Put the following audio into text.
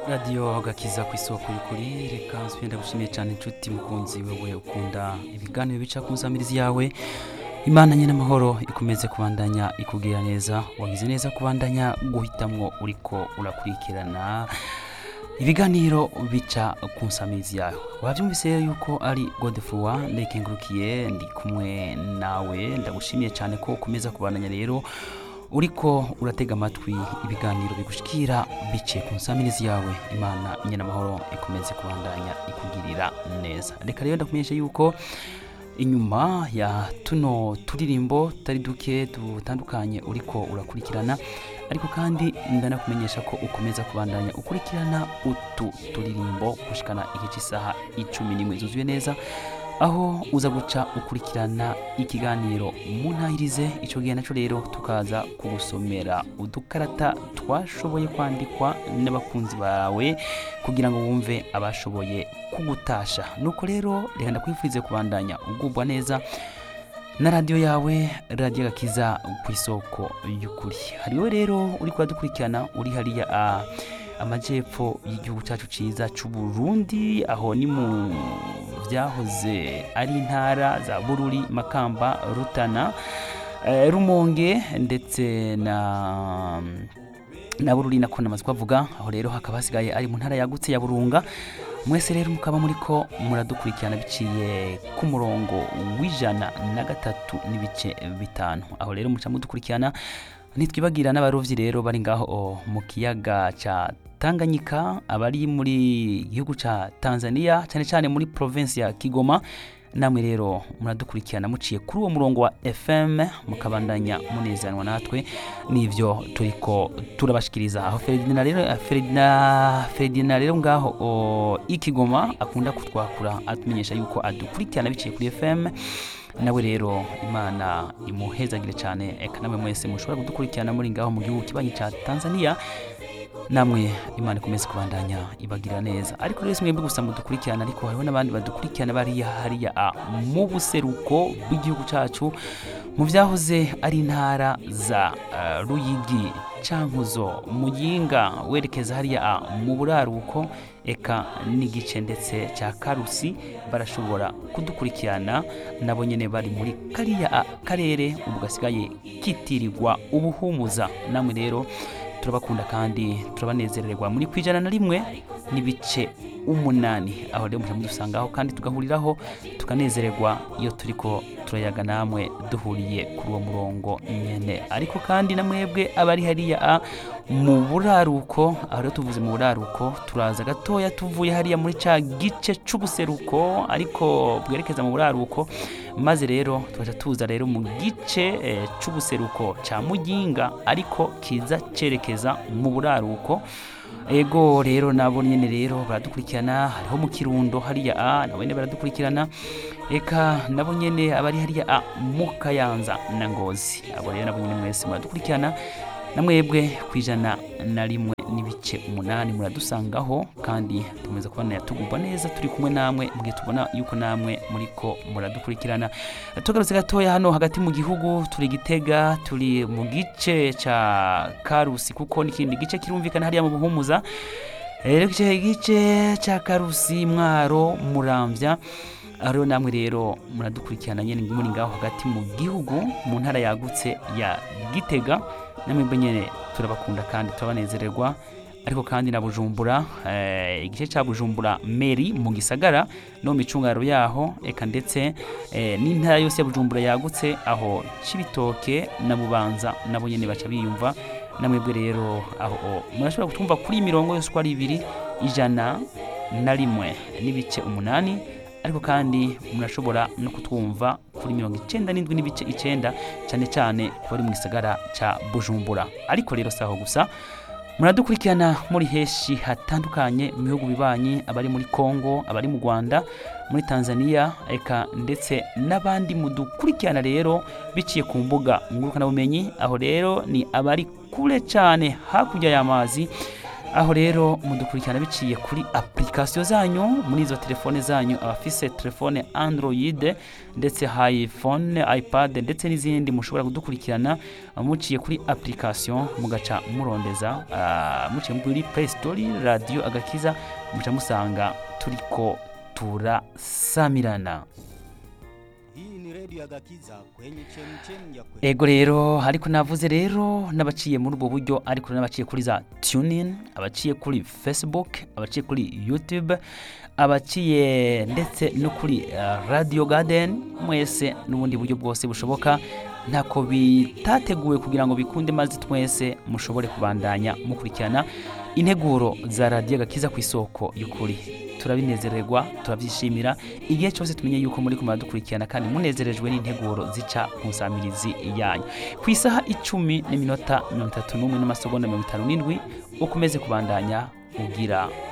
radiyo gakiza ku isoko y'ukuri reka nsubire gushimiye cyane inshuti mukunzi wewe ukunda ibiganiro bica ku nsamirizi yawe imana nyine amahoro ikomeze kubandanya ikubwira neza wagize neza kubandanya guhitamwo uriko urakurikirana ibiganiro bica ku nsamirizi yawe wabyumvise rero yuko ari godefrowa ndayikengurukiye ndi kumwe nawe ndagushimiye cyane ko ukomeza kubandanya rero uriko uratega amatwi ibiganiro bigushikira biciye ku nsamirizi yawe imana nyine amahoro ikomeze kubandanya ikugirira neza reka rero ndakumenyesha yuko inyuma ya tuno turirimbo tutari duke dutandukanye uriko urakurikirana ariko kandi ndanakumenyesha ko ukomeza kubandanya ukurikirana utu turirimbo gushikana igice isaha icumi n'imwe zuzuye neza aho uza guca ukurikirana ikiganiro mu ntahirize icyo gihe nacyo rero tukaza kugusomera udukarata twashoboye kwandikwa n'abakunzi bawe kugira ngo wumve abashoboye kugutasha nuko rero reka ndakwifurize kubandanya ugubwa neza na radiyo yawe radiyo gakiza ku isoko y'ukuri hariwe rero uri kudukurikirana uri hariya a amajyepfo y'igihugu cyacu cyiza cy'u Burundi aho ni mu byahoze ari intara za bururi makamba rutana eh, rumonge ndetse na na bururi nako namaze kuhavuga aho rero hakaba hasigaye ari mu ntara yagutse ya burunga mwese rero mukaba muri ko muradukurikirana biciye ku murongo w'ijana na gatatu n'ibice bitanu aho rero muca mudukurikirana ntitwibagira n'abarovyi rero bari ngaho mu kiyaga ca Tanganyika abari muri gihugu ca Tanzania cyane cyane muri province ya Kigoma namwe rero muradukurikirana muciye kuri uwo murongo wa FM mukabandanya munezanwa natwe nivyo turiko turabashikiriza aho Ferdinand rero Ferdinand Ferdinand rero ngaho o, ikigoma akunda kutwakura atumenyesha yuko adukurikirana biciye kuri FM nawe rero imana imuhezagire cyane eka namwe mwese mushobora kudukurikirana muri ngaho mu gihugu kibanyi ca Tanzania namwe imana ikomeze kubandanya ibagira neza ariko rero mwebwe gusa mudukurikirana ariko hariho n'abandi badukurikirana bariya hariya a mu buseruko bw'igihugu cyacu mu byahoze ari intara za uh, ruyigi cankuzo muyinga werekeza hariya a mu buraruko eka n'igice ndetse cya karusi barashobora kudukurikirana nabo nyene bari muri kariya a karere ubu gasigaye kitirirwa ubuhumuza namwe rero turabakunda kandi turabanezererwa muri ku ijana na rimwe n'ibice umunani aho rero mujya mudusangaho kandi tugahuriraho tukanezererwa iyo turiko turayaga namwe duhuriye kuri uwo murongo nyene ariko kandi na mwebwe abari hariya a mu buraruko aho rero tuvuze mu buraruko turaza gatoya tuvuye hariya muri ca gice c'ubuseruko ariko bwerekeza mu buraruko maze rero tugaca tuza rero mu gice eh, c'ubuseruko ca muyinga ariko kiza cerekeza mu buraruko ego rero nabo nyene rero baradukurikirana hariho mu kirundo hariya a nabo nyene baradukurikirana eka nabo nyene abari hariya a mu kayanza na ngozi abo rero nabo nyene mwese muradukurikirana na mwebwe ku ijana na rimwe n'ibice umunani muradusangaho kandi tukomeza kubona tugubwa neza turi kumwe namwe mugihe tubona yuko namwe muriko muradukurikirana tugarutse gatoya hano hagati mu gihugu turi gitega turi mu gice ca karusi kuko n'ikindi gice kirumvikana hariya mu buhumuza rero igice gice ca karusi mwaro muramvya rero namwe rero muradukurikirana nyene muri ngaho hagati mu gihugu mu ntara yagutse ya gitega namwe nyene turabakunda kandi turabanezererwa ariko kandi na bujumbura eh, igice cya bujumbura meri mu gisagara no mu micungaro yaho eka ndetse eh, n'intara yose ya bujumbura yagutse aho cibitoke na bubanza nabo nyene baca biyumva namwebwe rero aho murashobora kutumva kuri imirongo yose uko ari ibiri ijana na rimwe n'ibice umunani ariko kandi murashobora no kutwumva kuri mirongo icenda n'indwi n'ibice icenda cyane cyane ku bari mu gisagara ca bujumbura ariko rero saho gusa muradukurikirana muri heshi hatandukanye mu bihugu bibanyi abari muri kongo abari mu rwanda muri tanzania eka ndetse n'abandi mudukurikirana rero biciye ku mbuga ngurukanabumenyi aho rero ni abari kure cyane hakurya y'amazi aho rero mudukurikirana biciye kuri application zanyu muri izo telefone zanyu abafise telefone android ndetse iphone ipad ndetse n'izindi mushobora kudukurikirana muciye kuri application mugaca murondeza ah, muciye muri play store radio agakiza muca musanga turiko turasamirana Hii ni redio ya Gakiza kwenye chemchem ya kweli. ego rero ariko navuze rero n'abaciye muri ubwo buryo ariko n'abaciye kuri za tunin abaciye kuri facebook abaciye kuri youtube abaciye ndetse no kuri uh, radio garden mwese n'ubundi buryo bwose bushoboka ntako bitateguwe kugira ngo bikunde maze twese mushobore kubandanya mukurikirana integuro za radiyo gakiza ku isoko y'ukuri turabinezererwa turabyishimira igihe cyose tumenye yuko muri kumara dukurikirana kandi munezerejwe n'integuro zica ku nsamirizi yanyu ku isaha icumi n'iminota mirongo itatu n'umwe n'amasegonda mirongo itanu n'indwi ukomeze kubandanya ugira